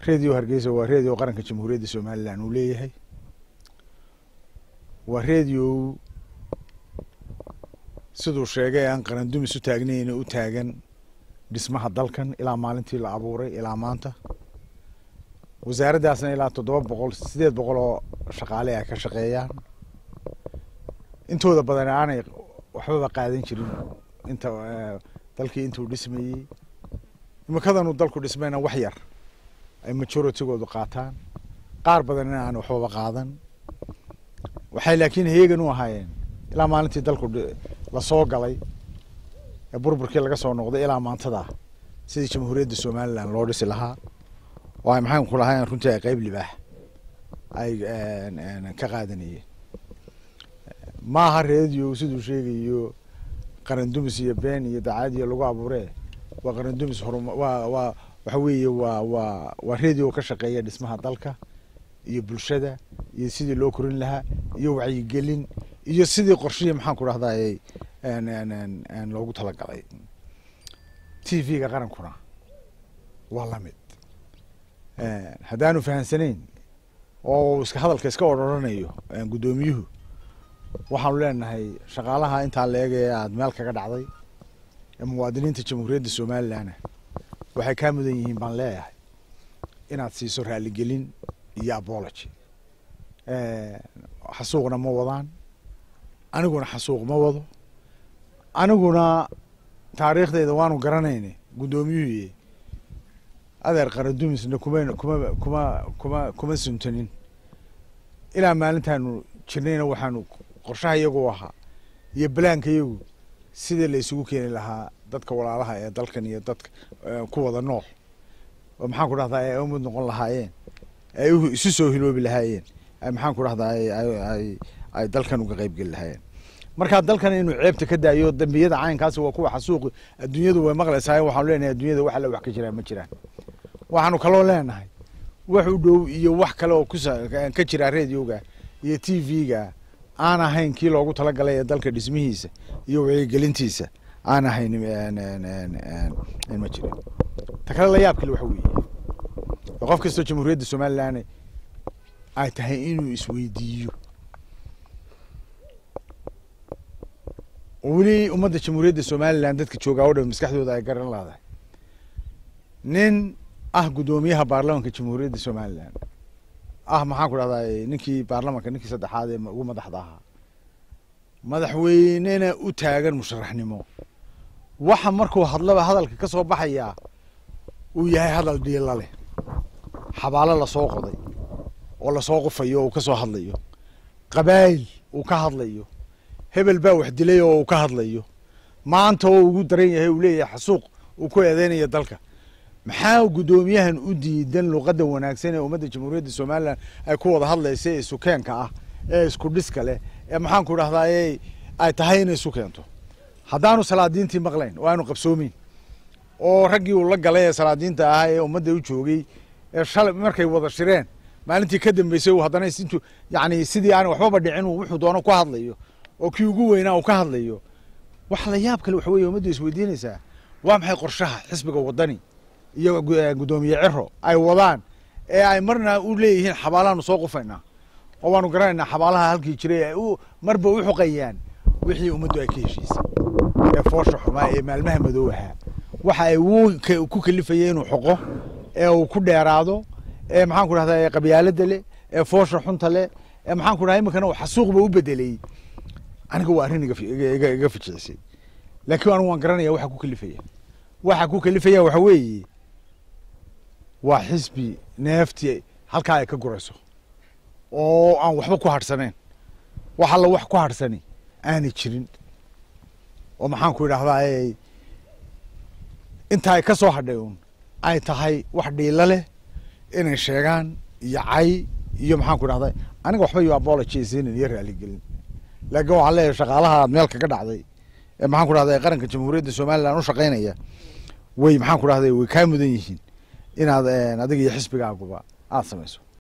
redio hargeysa waa redio qaranka jamhuuriyadda somalilan uu leeyahay waa redio siduu sheegay aan qarandumis u taagnayna u taagan dhismaha dalkan ilaa maalintii la abuuray ilaa maanta wasaaraddaasna ilaa toddoba boqol sideed boqol oo shaqaale ay ka shaqeeyaan intooda badan aanay waxbaba qaadan jirin inta dalkii intuu dhismayey imikadanuu dalku dhismayna wax yar ay majoritygoodu qaataan qaar badanina aan waxbaba qaadan waxay laakiin heegan u ahaayeen ilaa maalintii dalku lasoo galay ee burburkii laga soo noqday ilaa maantada sidii jamhuuriyadda somalilan loo dhisi lahaa oo ay maxaan ku lahayn runtii ay qeyb libaax ay ka qaadanayeen ma aha redio siduu sheegayo qarandumis iyo been iyo dacaadiyo lagu abuuree waa qarandumis horum waa waa waxa weeye waa waa waa redio ka shaqeeya dhismaha dalka iyo bulshada iyo sidii loo korin lahaa iyo wacyigelin iyo sidii qorshihii maxaan ku dhahday loogu talagalay t v-ga qarankuna waa lamid haddaanu fahamsanayn oo iska hadalka iska odroranayo guddoomiyuhu waxaanu leenahay shaqaalaha intaa leeg ee aada meel kaga dhacday ee muwaadiniinta jamhuuriyadda somalilanna waxay kaa mudan yihiin baan leeyahay inaad siiso raaligelin iyo abology xasuuqna ma wadaan aniguna xasuuq ma wado aniguna taariikhdeyda waanu garanayna guddoomiyuhu adeer qarandumisna kuma kuma kuma kuma kuma suntanin ilaa maalintaanu jirnayna waxaanu qorshaha iyagu ahaa iyo balaanka iyagu sidii la isugu keeni lahaa dadka walaalaha ee dalkan iyo dadka ku wada nool oo maxaan ku dhahdaa ay umid noqon lahaayeen ay isu soo hiloobi lahaayeen ay maxaan ku dhahdaa ay ay dalkan uga qeyb geli lahaayeen markaa dalkan inuu ceebta ka daayo dambiyada caynkaasi waa kuwa xasuuqi adduunyadu way maqlaysaa waxaanu leenahay adduunyada wax alle wax ka jiraan ma jiraan waxaanu kaloo leenahay wax u dhow iyo wax kale oo kusa ka jira radioga iyo t v-ga aan ahayn kii loogu talagalay ee dalka dhismihiisa iyo wacyigelintiisa aan ahayn ma jirin ta kale la yaab kale waxa weeye qof kastoo jamhuuriyadda somalilan ay tahay inuu isweydiiyo oo weli ummadda jamhuuriyadda somalilan dadka joogaa o dhan maskaxdooda ay garan laadahay nin ah guddoomiyaha baarlamanka jamhuuriyadda somalilan ah maxaan ku dhahdaa ninkii baarlamanka ninkii saddexaad ee ugu madaxda ahaa madaxweynena u taagan musharaxnimo waxa markuu hadlaba hadalka ka soo baxayaa uu yahay hadal dhiila leh xabaalo lasoo qoday oo lasoo qufayo oo uu ka soo hadlayo qabaayil uu ka hadlayo hebel baa wax dilay oo uu ka hadlayo maanta oo ugu daran yahay uu leeyahay xasuuq uu ku eedeynaya dalka maxaa guddoomiyahan u diidan luqadda wanaagsan ee ummadda jamhuuriyadda somalilan ay ku wada hadlaysa ee sukeenka ah ee isku dhiska leh ee maxaan ku dhahdaa ay tahay inay isu keento haddaanu salaadiintii maqlayn oo aanu qabsoomeyn oo raggii uu la galay ee salaadiinta ah ee ummadda u joogay ee shalay markay wada shireen maalintii ka dambeysay uu haddana intu yani sidii aan waxbaba dhicin uu wuxuu doono ku hadlayo oo kii ugu weynaa uu ka hadlayo wax la yaab kale waxa weye ummaddu isweydiinaysaa waa maxay qorshaha xisbiga wadani iyo guddoomiye ciro ay wadaan ee ay marna u leeyihiin xabaalaanu soo qufaynaa oo waanu garanaynaa xabaalaha halkii jiray ay u marba u xuqayaan wixii ummaddu ay ka heshiisay ee foosha xumaa ee maalmaha madow ahaa waxa ay ku kalifayay inuu xoqo ee uu ku dheeraado ee maxaan ku dhahdaa qabyaalada leh ee foosha xunta leh ee maxaan ku dhaha iminkana uu xasuuqba u bedelay aniga waa arrin iga fijicisay laakiin anigu waan garanaya waxa ku kalifaya waxa ku kalifaya waxa weeye waa xisbi neeftii halkaa ay ka gurayso oo aan waxba ku hadhsanayn wax alla wax ku hadhsani aanay jirin oo maxaan ku idhahdaa inta ay ka soo hadhay un ay tahay wax dhiilo leh inay sheegaan iyo cay iyo maxaan ku idhahdaa aniga waxba iyo apology siinin iyo raaligelin laakiin waxaan leeyahay shaqaalaha aad meel kaga dhacday ee maxaan ku dhahday qaranka jamhuuriyadda somalilan u shaqaynaya way maxaan ku dhahday way kaa mudan yihiin inaad adiga iyo xisbigaaguba aada samayso